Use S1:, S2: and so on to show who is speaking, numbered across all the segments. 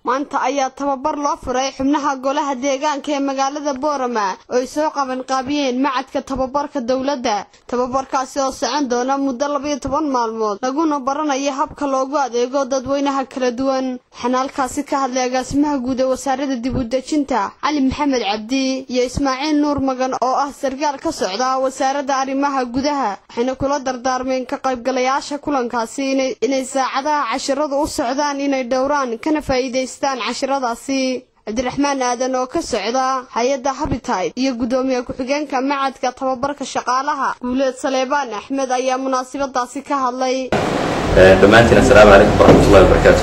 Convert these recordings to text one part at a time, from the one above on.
S1: maanta ayaa tababar loo furay xubnaha golaha deegaanka ee magaalada boorama oo ay soo qabanqaabiyeen macadka tababarka dowladda tababarkaasi oo socon doona muddo labayo toban maalmood laguna baranayo habka loogu adeego dadweynaha kala duwan waxaana halkaasi ka hadlay agaasimaha guud ee wasaaradda dib u dejinta cali maxamed cabdi iyo ismaaciil nuur magan oo ah sarkaal ka socda wasaaradda arrimaha gudaha waxayna kula dardaarmeen ka qaybgalayaasha kulankaasi inay saacadaha cashiradu u socdaan inay dhowraan kana faa'iidaystaan cashiradaasi cabdiraxmaan aadan oo ka socda hay-adda habitide iyo guddoomiye ku-xigeenka macadka tababarka shaqaalaha guuleed saleebaan axmed ayaa munaasabadaasi ka hadlay
S2: dhammaantiin assalaamu calaykum waraxmatullahi wabarakaatu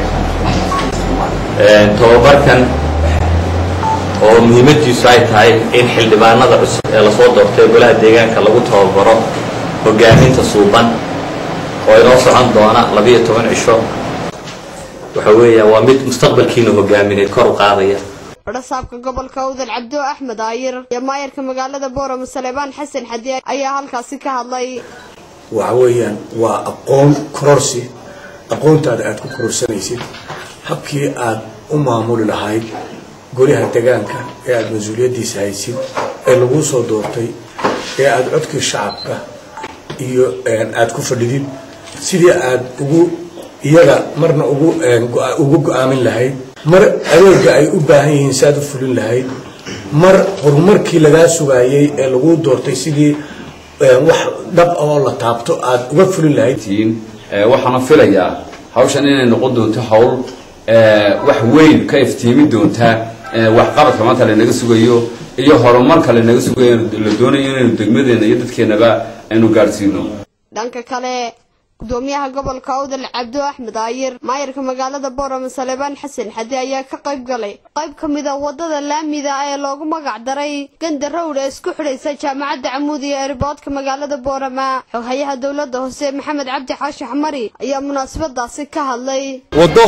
S2: tababarkan oo muhiimadiisu ay tahay in xildhibaanada cusub ee lasoo doortay golaha deegaanka lagu tababaro hogaaminta suuban oo inoo socon doona labiyo toban cisho waxa weeya waa mid mustaqbalkiina hogaamineed kor u qaadaya
S1: badhasaabka gobolka awdal cabdo axmed aayir iyo maayarka magaalada boorama saleebaan xasan xadi ayaa halkaasi ka hadlay
S3: waxa weeyaan waa aqoon kororsi aqoontaada aad ku kororsanaysid habkii aad u maamuli lahayd golaha degaanka ee aada mas-uuliyaddiisa haysid ee laguu soo doortay ee aada codkii shacabka iyo aada ku fadhidid sidii aada ugu iyaga marna ugu ugu go-aamin lahayd mar adeega ay u baahan yihiin si aad u fulin lahayd mar horumarkii lagaa sugaayey ee laguu doortay sidii wax dhab oo la taabto aada uga fulin lahayd
S4: waxaana filayaa hawshan inay noqon doonto hawl wax weyn ka iftiimi doontaa waxqabadka maanta lanaga sugayo iyo horumarka lanaga sugayo la doonayo inaynu degmadeena iyo dadkeenaba aynu gaadhsiino
S1: dhanka kale gudoomiyaha gobolka awdal cabdo axmed aayir maayarka magaalada boorama saleebaan xasan xadi ayaa ka qayb galay qayb ka mid a wadada laamida ee loogu magac daray ganda rowd ee isku xidhaysa jaamacadda camuud iyo eriboodka magaalada boorama xoghayaha dowladda hoose maxamed cabdi xaashi xamari ayaa munaasabadaasi ka hadlay
S5: waddo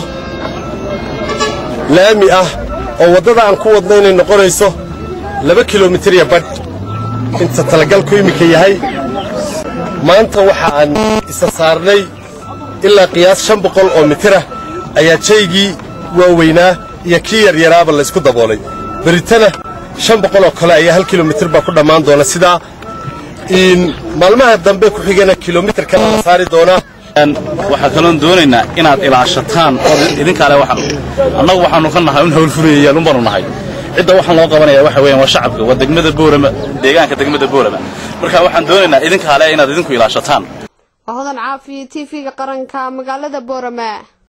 S5: laami ah oo waddada aan ku wadno inay noqonayso laba kilomitir iyo badh inta talagalku iminka yahay maanta waxa aan isa saarnay ilaa qiyaas shan boqol oo mitirah ayaa jaygii waaweynaa iyo kii yaryaraaba laysku daboolay beritana shan boqol oo kale ayaa hal kilomitir baa ku dhammaan doona sidaa maalmaha dambe ku xigana kilomitir kale la saari doonaa
S6: waxaa kaloon doonaynaa inaad ilaashataan oo idinkaale annagu waxaanu ka nahay un hawlfulayayaan un baanu nahay cidda waxaan loo qabanaya waxa weeyaan waa shacabka waa degmada boorama deegaanka degmada boorama marka waxaan doonaynaa idinkaale inaad idinku ilaashataan
S1: waa hodan caafi t v-ga qaranka magaalada boorama